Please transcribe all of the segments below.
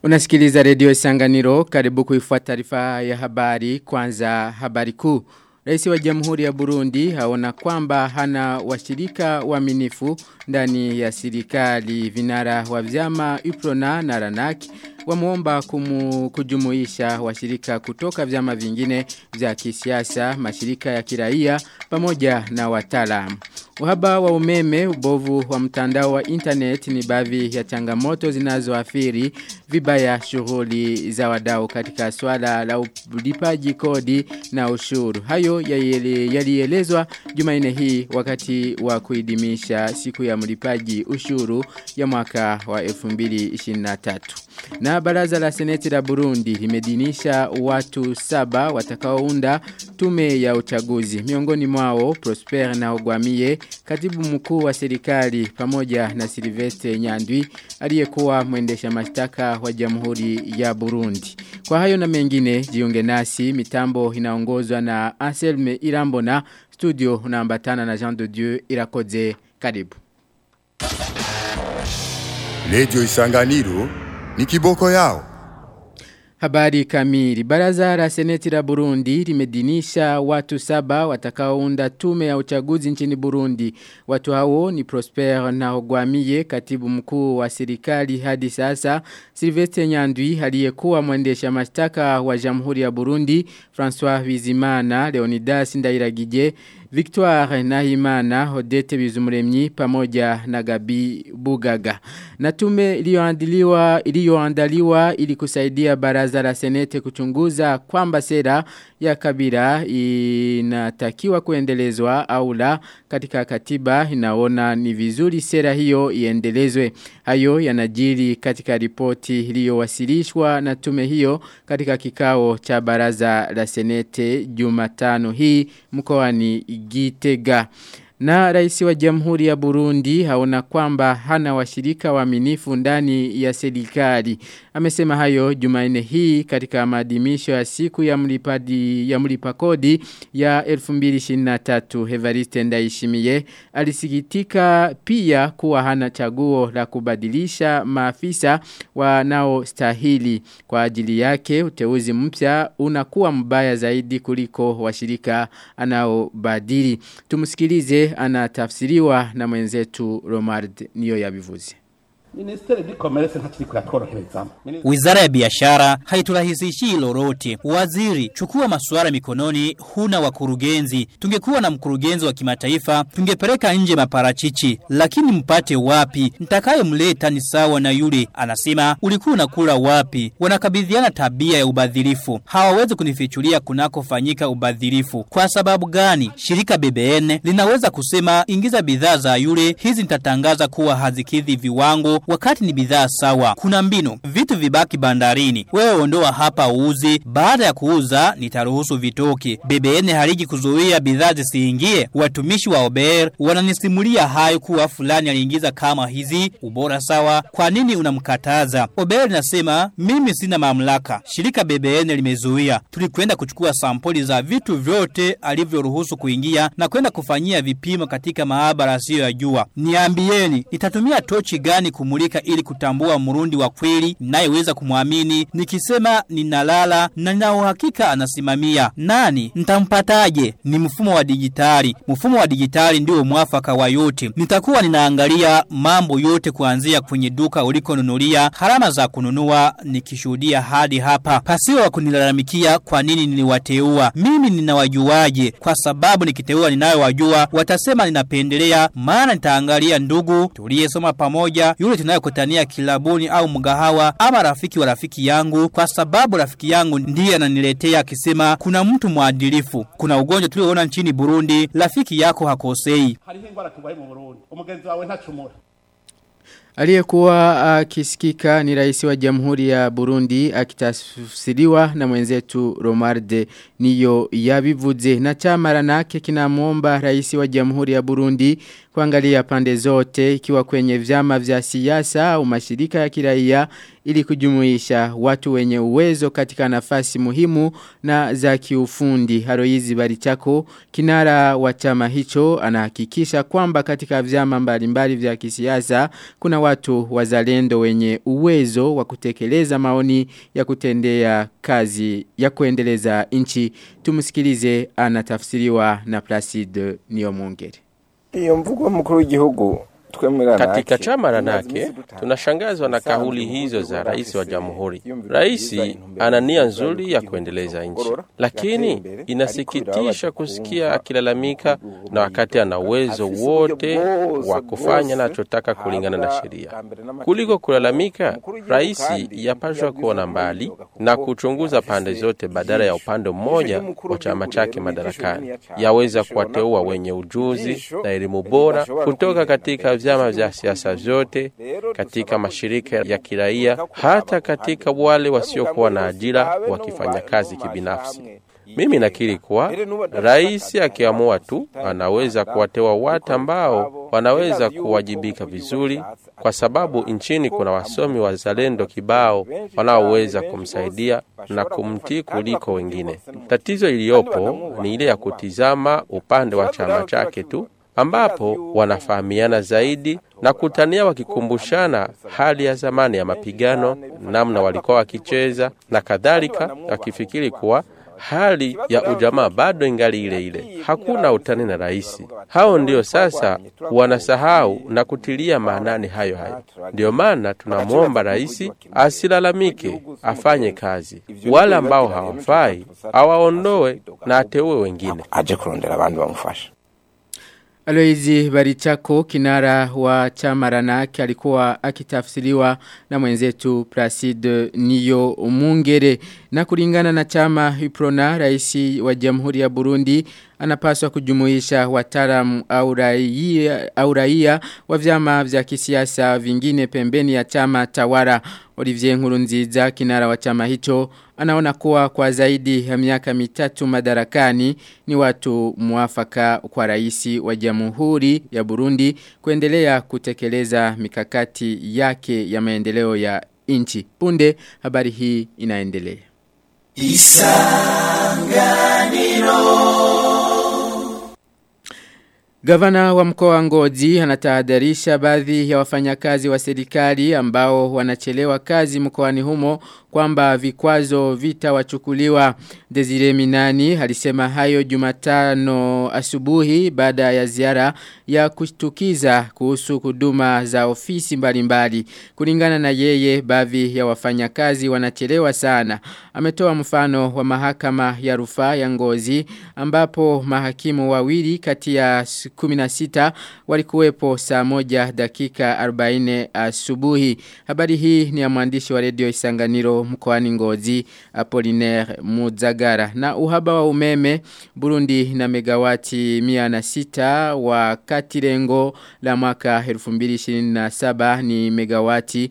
Unasikiliza redio Isanganiro karibu kuifuata taarifa ya habari kwanza habari kuu. Rais wa Jamhuri ya Burundi haona kwamba hana washirika waaminifu ndani ya serikali vinara wa vyama Iprona na Ranaki wamuomba kumu, kujumuisha washirika kutoka vyama vingine vya kisiasa, mashirika ya kiraia pamoja na wataalamu. Uhaba wa umeme, ubovu wa mtandao wa internet ni baadhi ya changamoto zinazoathiri vibaya shughuli za wadau katika swala la ulipaji kodi na ushuru. Hayo yalielezwa Jumanne hii wakati wa kuidimisha siku ya mlipaji ushuru ya mwaka wa 2023. Na baraza la seneti la Burundi limedinisha watu saba watakaounda tume ya uchaguzi. Miongoni mwao Prosper na Ogwamie, katibu mkuu wa serikali pamoja na Silvestre Nyandwi aliyekuwa mwendesha mashtaka wa Jamhuri ya Burundi. Kwa hayo na mengine jiunge nasi mitambo inaongozwa na Anselme Irambona studio unaambatana na Jean de Dieu Irakoze karibu. Lejo Isanganiro ni kiboko yao. Habari kamili. Baraza la seneti la Burundi limedinisha watu saba watakaounda tume ya uchaguzi nchini Burundi. Watu hao ni Prosper na Ogwamie, katibu mkuu wa serikali hadi sasa, Silvestre Nyandwi aliyekuwa mwendesha mashtaka wa Jamhuri ya Burundi, François Bizimana, Leonidas Ndairagije, Victoire Nahimana, Odete Bizumuremyi pamoja na Gabi Bugaga. Na tume iliyoandaliwa iliyoandaliwa ili kusaidia baraza la senete kuchunguza kwamba sera ya kabila inatakiwa kuendelezwa au la katika katiba inaona ni vizuri sera hiyo iendelezwe. Hayo yanajiri katika ripoti iliyowasilishwa na tume hiyo katika kikao cha baraza la senete Jumatano hii mkoani Gitega. Na rais wa jamhuri ya Burundi haona kwamba hana washirika waaminifu ndani ya serikali. Amesema hayo Jumanne hii katika maadhimisho ya siku ya mlipadi ya mlipa kodi ya 2023 Evariste Ndayishimiye alisikitika pia kuwa hana chaguo la kubadilisha maafisa wanaostahili kwa ajili yake uteuzi mpya unakuwa mbaya zaidi kuliko washirika anaobadili. Tumsikilize anatafsiriwa na mwenzetu Romard niyo yabivuze. Wizara ya biashara haiturahisishii lolote. Waziri, chukua masuala mikononi, huna wakurugenzi. Tungekuwa na mkurugenzi wa kimataifa, tungepeleka nje maparachichi. Lakini mpate wapi? Nitakaye mleta ni sawa na yule. Anasema, ulikuwa unakula wapi? Wanakabidhiana tabia ya ubadhirifu. Hawawezi kunifichulia kunakofanyika ubadhirifu. Kwa sababu gani? Shirika BBN linaweza kusema ingiza bidhaa za yule, hizi nitatangaza kuwa hazikidhi viwango wakati ni bidhaa sawa. Kuna mbinu, vitu vibaki bandarini. Wewe ondoa hapa uuze, baada ya kuuza nitaruhusu vitoke. BBN haliji kuzuia bidhaa zisiingie. Watumishi wa OBR wananisimulia hayo kuwa fulani aliingiza kama hizi, ubora sawa. Kwa nini unamkataza? OBR nasema mimi sina mamlaka. Shirika BBN limezuia. Tulikwenda kuchukua sampoli za vitu vyote alivyoruhusu kuingia na kwenda kufanyia vipimo katika maabara asiyo ya jua. Niambieni, nitatumia tochi gani kumulika ili kutambua murundi wa kweli nayeweza kumwamini nikisema ninalala na nina uhakika anasimamia nani nitampataje ni mfumo wa dijitali mfumo wa dijitali ndio mwafaka wa yote nitakuwa ninaangalia mambo yote kuanzia kwenye duka ulikonunulia harama za kununua nikishuhudia hadi hapa pasiwa wa kunilalamikia kwa nini niliwateua mimi ninawajuaje kwa sababu nikiteua ninayowajua watasema ninapendelea maana nitaangalia ndugu tuliyesoma pamoja yule tunayokutania kilabuni au mgahawa ama rafiki wa rafiki yangu kwa sababu rafiki yangu ndiye ananiletea akisema kuna mtu mwadilifu kuna ugonjwa tulioona nchini Burundi rafiki yako hakosei hariho ingwara turwaye mu Burundi umugenzi wawe ntacumura Aliyekuwa akisikika ni rais wa Jamhuri ya Burundi akitafsiriwa na mwenzetu Romarde niyo yabivuze na chama ranake kinamuomba rais wa Jamhuri ya Burundi kuangalia pande zote ikiwa kwenye vyama vya siasa au mashirika ya kiraia ili kujumuisha watu wenye uwezo katika nafasi muhimu na za kiufundi. Haroizi Barichako kinara wa chama hicho anahakikisha kwamba katika vyama mbalimbali vya kisiasa kuna watu wazalendo wenye uwezo wa kutekeleza maoni ya kutendea kazi ya kuendeleza nchi. Tumusikilize anatafsiriwa na Placide Niyomuongere. Iyo mvugo mkuru w'igihugu katika chama ranake tunashangazwa na kauli hizo za rais wa jamhuri. Rais ana nia nzuri ya kuendeleza nchi, lakini inasikitisha kusikia akilalamika na wakati ana uwezo wote wa kufanya anachotaka kulingana na sheria. Kuliko kulalamika, rais yapashwa kuona mbali na kuchunguza pande zote badala ya upande mmoja wa chama chake madarakani. Yaweza kuwateua wenye ujuzi na elimu bora kutoka katika vyama vya siasa vyote, katika mashirika ya kiraia, hata katika wale wasiokuwa na ajira wakifanya kazi kibinafsi. Mimi nakiri kuwa rais akiamua tu anaweza kuwateua watu ambao wanaweza kuwajibika vizuri, kwa sababu nchini kuna wasomi wazalendo kibao wanaoweza kumsaidia na kumtii kuliko wengine. Tatizo iliyopo ni ile ya kutizama upande wa chama chake tu ambapo wanafahamiana zaidi na kutania wakikumbushana hali ya zamani ya mapigano, namna walikuwa wakicheza na kadhalika, wakifikiri kuwa hali ya ujamaa bado ingali ile ile, hakuna utani na rais. Hao ndio sasa wanasahau na kutilia maanani hayo hayo. Ndio maana tunamwomba rais asilalamike, afanye kazi. Wale ambao hawafai awaondoe na ateue wengine, aje kurondera abandi bamufasha. Aloizi Barichako kinara wa chama ranake alikuwa akitafsiriwa na mwenzetu Placide Niyo Mungere na kulingana na chama Hiprona raisi wa Jamhuri ya Burundi anapaswa kujumuisha wataalamu au raia au raia wa vyama vya kisiasa vingine pembeni ya chama tawara Olivier Nkurunziza kinara wa chama hicho anaona kuwa kwa zaidi ya miaka mitatu madarakani ni watu muafaka kwa raisi wa Jamhuri ya Burundi kuendelea kutekeleza mikakati yake ya maendeleo ya nchi. Punde habari hii inaendelea. Isanganiro Gavana wa mkoa wa Ngozi anatahadharisha baadhi ya wafanyakazi wa serikali ambao wanachelewa kazi mkoani humo kwamba vikwazo vitawachukuliwa. Desire Minani alisema hayo Jumatano asubuhi baada ya ziara ya kushtukiza kuhusu huduma za ofisi mbalimbali. Kulingana na yeye baadhi ya wafanyakazi wanachelewa sana. Ametoa mfano wa mahakama ya rufaa ya Ngozi ambapo mahakimu wawili kati ya 16 walikuwepo saa moja dakika 40 asubuhi. Habari hii ni ya mwandishi wa redio Isanganiro mkoani Ngozi Apollinaire Muzagara. Na uhaba wa umeme Burundi na megawati 106 wakati lengo la mwaka 2027 ni megawati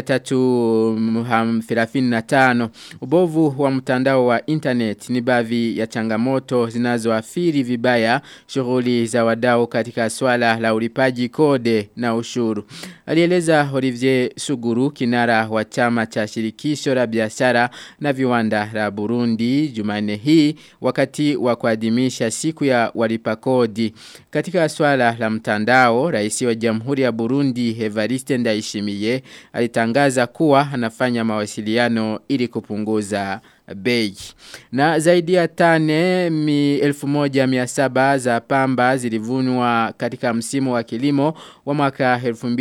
335. Ubovu wa mtandao wa internet ni baadhi ya changamoto zinazoathiri vibaya shughuli za wadau katika swala la ulipaji kode na ushuru. Alieleza Olivier Suguru kinara wa chama cha shirikisho la biashara na viwanda la Burundi Jumanne hii wakati wa kuadhimisha siku ya walipa kodi. Katika swala la mtandao, rais wa Jamhuri ya Burundi Evariste Ndayishimiye alitangaza kuwa anafanya mawasiliano ili kupunguza bei. Na zaidi ya tane mi elfu moja miasaba za pamba zilivunwa katika msimu wa kilimo wa mwaka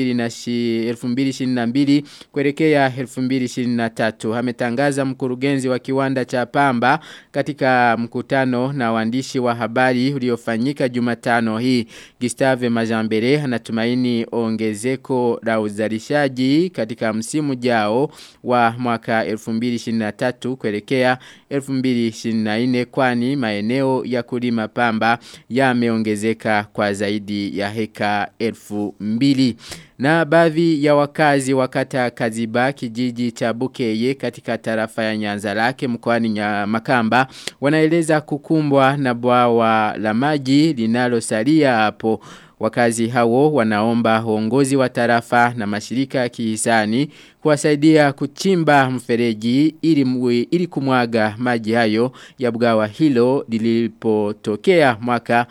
2022 kuelekea 2023. Ametangaza mkurugenzi wa kiwanda cha pamba katika mkutano na waandishi wa habari uliofanyika Jumatano hii. Gustave Majambere anatumaini ongezeko la uzalishaji katika msimu jao wa mwaka 2023 kuelekea 2024 kwani maeneo ya kulima pamba yameongezeka kwa zaidi ya heka 2000 na baadhi ya wakazi wakata Kaziba kijiji cha Bukeye katika tarafa ya Nyanza lake mkoani Makamba wanaeleza kukumbwa na bwawa la maji linalosalia hapo Wakazi hao wanaomba uongozi wa tarafa na mashirika ya kihisani kuwasaidia kuchimba mfereji ili, mwe, ili kumwaga maji hayo ya bwawa hilo lilipotokea mwaka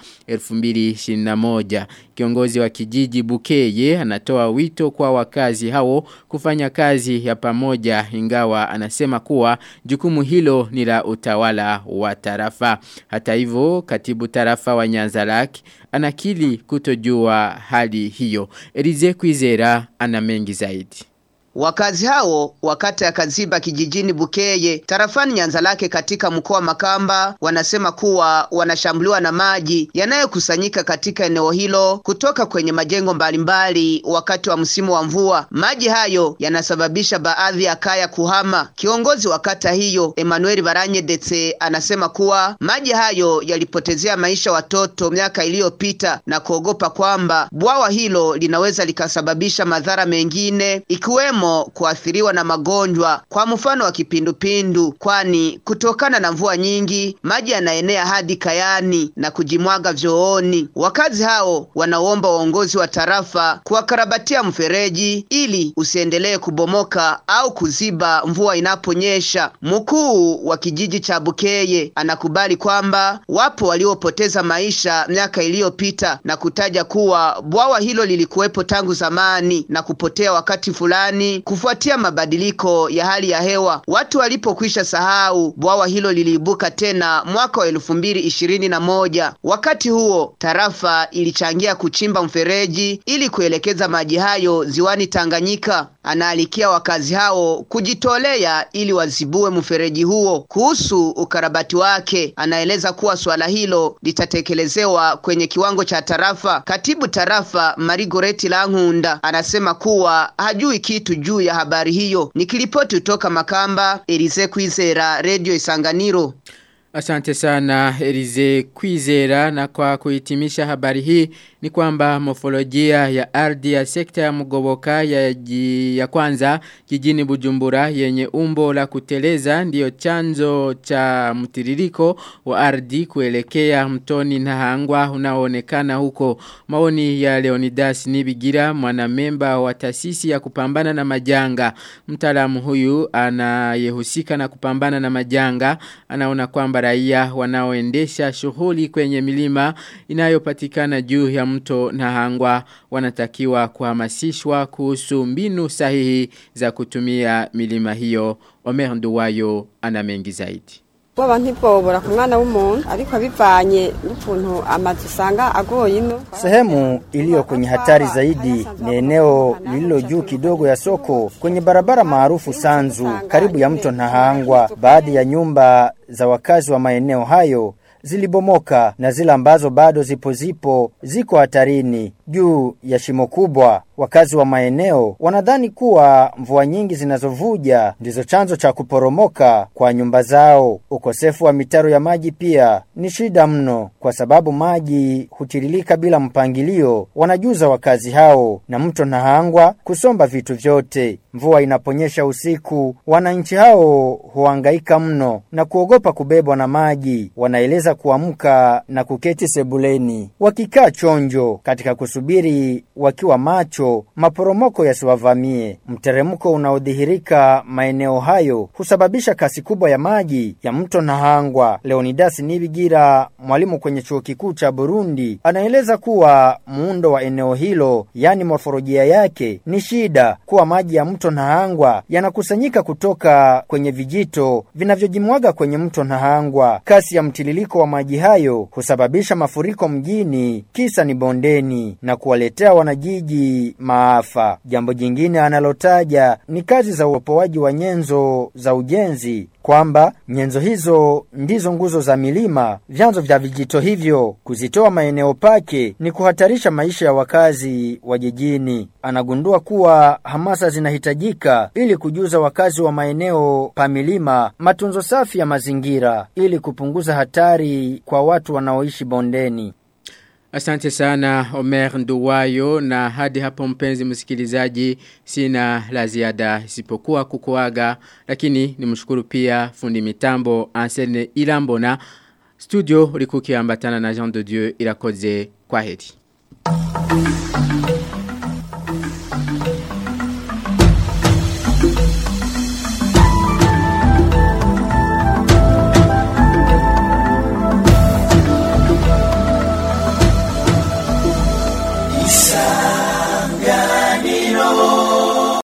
2021. Kiongozi wa kijiji Bukeye anatoa wito kwa wakazi hao kufanya kazi ya pamoja ingawa anasema kuwa jukumu hilo ni la utawala wa tarafa. Hata hivyo katibu tarafa wa Nyanzalaki anakili kutojua hali hiyo. Elize Kwizera ana mengi zaidi. Wakazi hao wakati ya Kaziba kijijini Bukeye tarafani Nyanzalake katika mkoa wa Makamba wanasema kuwa wanashambuliwa na maji yanayokusanyika katika eneo hilo kutoka kwenye majengo mbalimbali wakati wa msimu wa mvua. Maji hayo yanasababisha baadhi ya kaya kuhama. Kiongozi wa kata hiyo Emmanuel Baranyedetse anasema kuwa maji hayo yalipotezea maisha watoto miaka iliyopita na kuogopa kwamba bwawa hilo linaweza likasababisha madhara mengine ikiwemo kuathiriwa na magonjwa kwa mfano wa kipindupindu, kwani kutokana na mvua nyingi maji yanaenea hadi kayani na kujimwaga vyooni. Wakazi hao wanaomba uongozi wa tarafa kuwakarabatia mfereji ili usiendelee kubomoka au kuziba mvua inaponyesha. Mkuu wa kijiji cha Bukeye anakubali kwamba wapo waliopoteza maisha miaka iliyopita na kutaja kuwa bwawa hilo lilikuwepo tangu zamani na kupotea wakati fulani kufuatia mabadiliko ya hali ya hewa. Watu walipokwisha sahau, bwawa hilo liliibuka tena mwaka wa elfu mbili ishirini na moja. Wakati huo tarafa ilichangia kuchimba mfereji ili kuelekeza maji hayo ziwani Tanganyika. Anaalikia wakazi hao kujitolea ili wazibue mfereji huo. Kuhusu ukarabati wake, anaeleza kuwa swala hilo litatekelezewa kwenye kiwango cha tarafa. Katibu tarafa Marigoreti Lankunda anasema kuwa hajui kitu juu ya habari hiyo. Nikiripoti kutoka Makamba, Elize Kwizera, Radio Isanganiro. Asante sana Elize Kwizera na kwa kuhitimisha habari hii ni kwamba mofolojia ya ardhi ya sekta ya mgoboka ya, ji, ya kwanza jijini Bujumbura yenye umbo la kuteleza ndiyo chanzo cha mtiririko wa ardhi kuelekea mtoni na hangwa unaoonekana huko maoni ya Leonidas Nibigira mwanamemba wa taasisi ya kupambana na majanga mtaalamu huyu anayehusika na kupambana na majanga anaona kwamba raia wanaoendesha shughuli kwenye milima inayopatikana juu ya mto na hangwa wanatakiwa kuhamasishwa kuhusu mbinu sahihi za kutumia milima hiyo. Omer Nduwayo ana mengi zaidi. Baba ntibwobora ku mwana w'umuntu ariko bivanye n'ukuntu amazi usanga agoye ino. Sehemu iliyo kwenye hatari zaidi ni eneo lililo juu kidogo ya soko kwenye barabara maarufu Sanzu karibu ya mto Nahangwa. Baadhi ya nyumba za wakazi wa maeneo hayo zilibomoka na zile ambazo bado zipo zipo ziko hatarini juu ya shimo kubwa. Wakazi wa maeneo wanadhani kuwa mvua nyingi zinazovuja ndizo chanzo cha kuporomoka kwa nyumba zao. Ukosefu wa mitaro ya maji pia ni shida mno, kwa sababu maji hutiririka bila mpangilio. Wanajuza wakazi hao na mto Nahangwa kusomba vitu vyote. Mvua inaponyesha usiku, wananchi hao huangaika mno na kuogopa kubebwa na maji. Wanaeleza kuamka na kuketi sebuleni wakikaa chonjo katika kusubiri wakiwa macho maporomoko yasiwavamie. Mteremko unaodhihirika maeneo hayo husababisha kasi kubwa ya maji ya mto Nahangwa. Leonidas Nibigira, mwalimu kwenye chuo kikuu cha Burundi, anaeleza kuwa muundo wa eneo hilo, yani morfolojia yake, ni shida kuwa maji ya mto Nahangwa yanakusanyika kutoka kwenye vijito vinavyojimwaga kwenye mto Nahangwa. Kasi ya mtiririko wa maji hayo husababisha mafuriko mjini, kisa ni bondeni, na kuwaletea wanajiji maafa. Jambo jingine analotaja ni kazi za uopoaji wa nyenzo za ujenzi kwamba nyenzo hizo ndizo nguzo za milima, vyanzo vya vijito hivyo. Kuzitoa maeneo pake ni kuhatarisha maisha ya wakazi wa jijini. Anagundua kuwa hamasa zinahitajika ili kujuza wakazi wa maeneo pa milima matunzo safi ya mazingira ili kupunguza hatari kwa watu wanaoishi bondeni. Asante sana Omer Nduwayo na hadi hapo mpenzi msikilizaji sina la ziada isipokuwa kukuaga lakini nimshukuru pia fundi mitambo Ansene Ilambona studio likuki ambatana na Jean de Dieu irakoze kwa heri.